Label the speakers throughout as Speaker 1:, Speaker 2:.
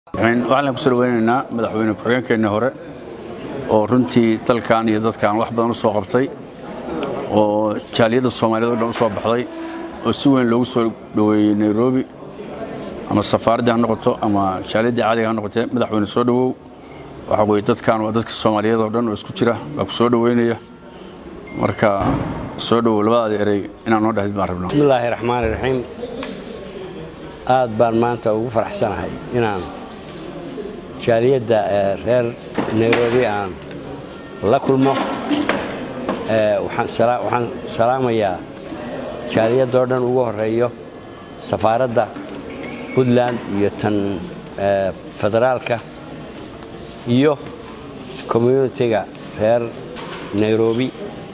Speaker 1: waxaan kusoo dhaweynaynaa madaxweyne ku-xigeenkeenni hore oo runtii dalkan iyo dadkan wax badan u soo qabtay oo jaaliyadda soomaaliyeed o dhan u soo baxday oo si weyn loogu soo dhoweeyey nairobi ama safaaraddii ha noqoto ama jaaliyaddii caadiga ha noqotee madaxweyne soo dhowow waxaa weye dadkan waa dadka soomaaliyeed oo dhan oo isku jira baa ku soo dhoweynaya marka soo dhowow labadaada erey inaan noo dhahdid baan rabnaa
Speaker 2: bismillaahi raxmaani raxiim aad baan maanta ugu faraxsanahay inaan jaaliyadda reer nairobi aan la kulmo waxaan salaamayaa jaaliyadoo dhan ugu horeeyo safaaradda puntland iyo tan federaalka iyo communitiga reer nairobi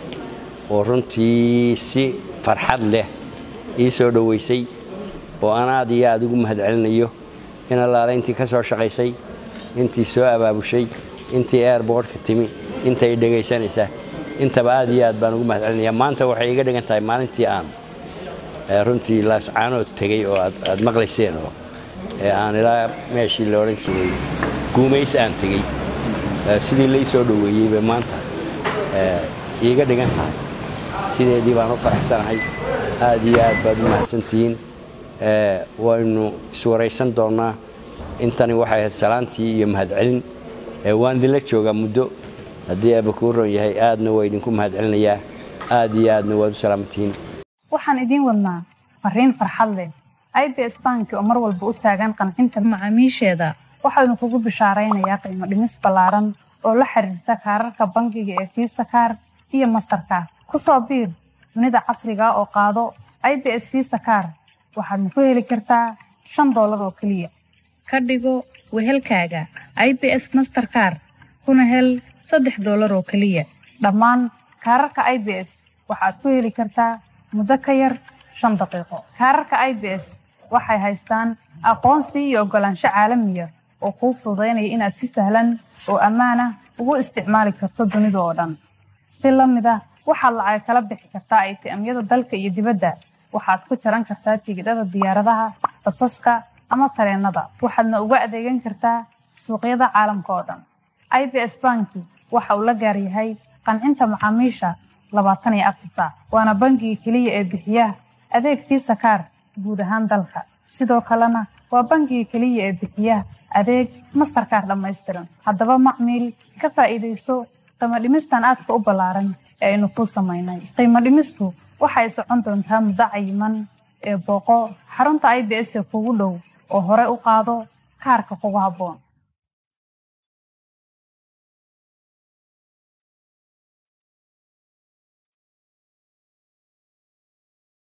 Speaker 2: oo runtii si farxad leh ii soo dhoweysay oo aan aad iyo aad ugu mahad celinayo in allaale intii ka soo shaqaysay intii soo abaabushay intii airbortka timi intay dhegaysanaysaa intaba aad iyo aad baan ugu mahad celinaya maanta waxay iga dhigan tahay maalintii aan runtii laascaanood tegey oo aad maqlayseen oo aan ilaa meeshii la odhan jiray guumays aan tegey sidii lai soo dhoweeyey bay maanta iiga dhigan tahay sideedii baan u faraxsanahay aad iyo aad baad u mahadsantihiin waynu iswaraysan doonnaa intani waxay ahayd salaantii iyo mahadcelin waan idinla joogaa muddo haddii aaba kuu ron yahay aadna waa idinku mahad celinayaa aad iyo aadna waad u salaamantihiin
Speaker 3: waxaan idiin wadnaa fariin farxad leh i b s banki oo mar walba u taagan qancinta macaamiisheeda waxaynu kugu bishaaraynayaa qiimo dhimis ballaaran oo la xiriirta kaararka bangiga ee fiisa kaar iyo mastarkaar ku soo biir dunida casriga oo qaado i b s fiisa kaar waxaadna ku heli kartaa shan doolar oo keliya ka dhigo wehelkaaga i b s masterkaar kuna hel saddex doolar oo keliya dhammaan kaararka i b s waxaad ku heli kartaa muddo ka yar shan daqiiqo kaararka i b s waxay haystaan aqoonsi iyo oggolaansho caalamiya oo kuu fududaynaya inaad si sahlan oo ammaan ah ugu isticmaali karto dunida oo dhan si la mid ah waxaad lacag kala bixi kartaa aytiamyada dalka iyo dibadda waxaad ku jaran kartaa tigidhada diyaaradaha basaska ama tareennada waxaadna uga adeegan kartaa suuqyada caalamka oo dhan i b s banki waxa uu la gaar yahay qancinta macaamiisha labaatan iyo afar saac waana bangiga keliya ee bixiya adeeg fiisa kaar guud ahaan dalka sidoo kalena waa bangiga keliya ee bixiya adeeg mastarkaar dhammaystiran haddaba macmiil ka faa'iidayso qiimo dhimistan aadka u ballaaran ee aynu kuu samaynay qiimo dhimistu waxay socon doontaa muddo cayiman ee booqo xarunta i b s ee kugu dhow oo hore u qaado kaarka kugu habboon